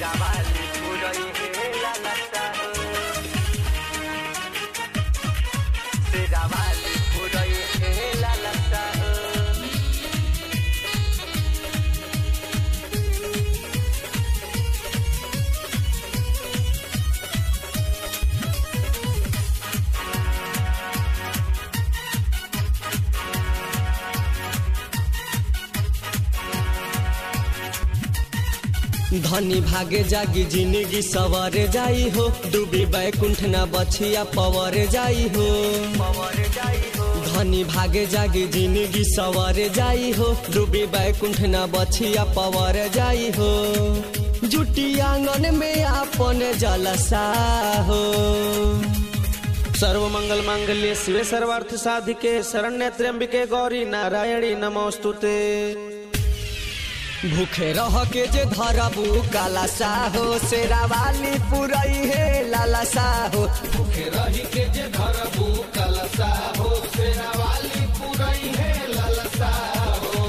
Serawali puroi hela lata Serawali puroi hela lata धनी भागे जागी जिंदगी सवारे जाई हो डूबी बैकुंठ न बछिया पवरे जाई हो Pawar jai ho धनी भागे जागी जिंदगी सवारे जाई हो डूबी बैकुंठ न बछिया पवरे जाई हो जुटी आंगन में आपन जलसा हो सर्व मंगल मांगल्य शिवे सर्वार्थ साधिके शरण्य त्र्यंबिके गौरी नारायणी नमोस्तुते भूखे रह के जे धरबू काला साहो शेरावाली पुरई हे लाला साहो भूखे रही के जे धरबू कलसा हो शेरावाली पुरई है ललसा हो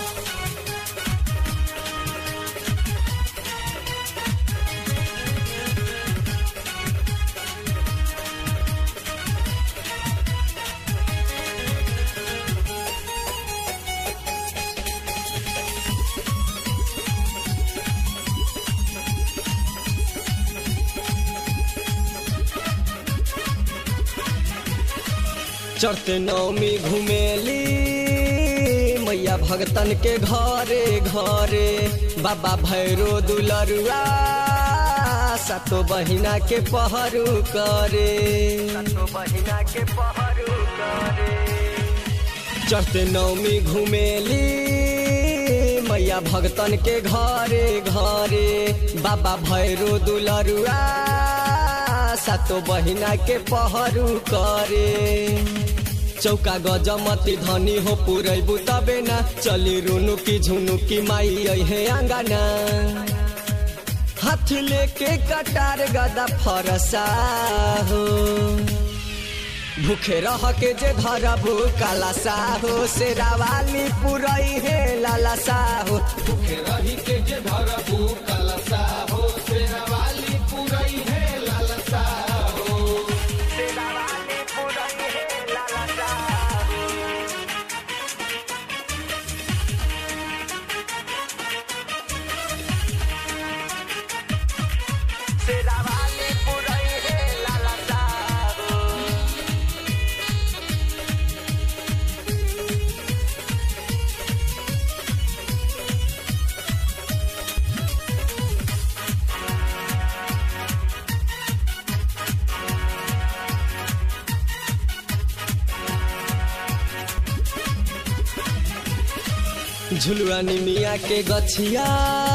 चढ़ते नौमी घुमेली मैया भगतन के घरे घरे बाबा भैरो दुलरुआ सातो बहिना के पहरू करे तो बहिना के पहरू करे चढ़ते नौमी घुमेली मैया भगतन के घरे घरे बाबा भैरो दुलरुआ सातो बहिना के पहरू करे चौका गजमती धनी हो पुरैबू तबे ना चली रुनु की झुनु की माई अहे आंगना हाथ लेके कटार गदा फरसा हो भूखे रह के जे धरबू काला साहो शेरावाली पुरई हे लाला साहो भूखे रही के जे धरबू कलसा हो शेरावाली पुरई है ललसा हो Serawali puroi hela lata Serawali puroi hela lata झुलुआ निमिया के गछिया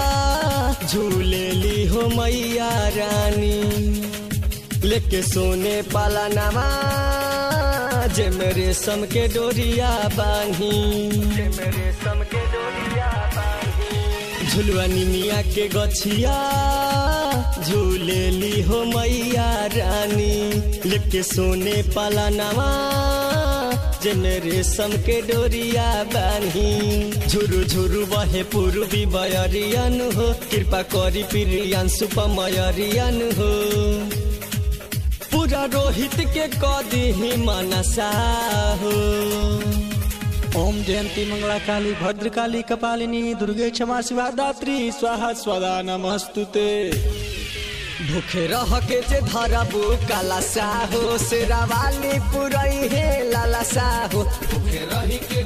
झूलेली हो मैया रानी लेके सोने पाला नामा जे मेरे सम के डोरिया बानी मेरे सम के डोरिया बांधी झुलुआ निमिया के गछिया झूलेली हो मैया रानी लेके सोने पाला नामा जने रेशम के डोरिया बानी झुरु झुरु बहे पूर्वी बयरियन हो कृपा करी प्रियन सुपमयरियन हो पूरा रोहित के कदी ही मनसा हो ओम जयंती मंगला काली भद्रकाली कपालिनी दुर्गे क्षमा शिवा दात्री स्वाहा स्वदा नमस्तुते भूखे रह के जे धरबू काला साहो शेरावाली पुरई हे लाला साहो भूखे रही के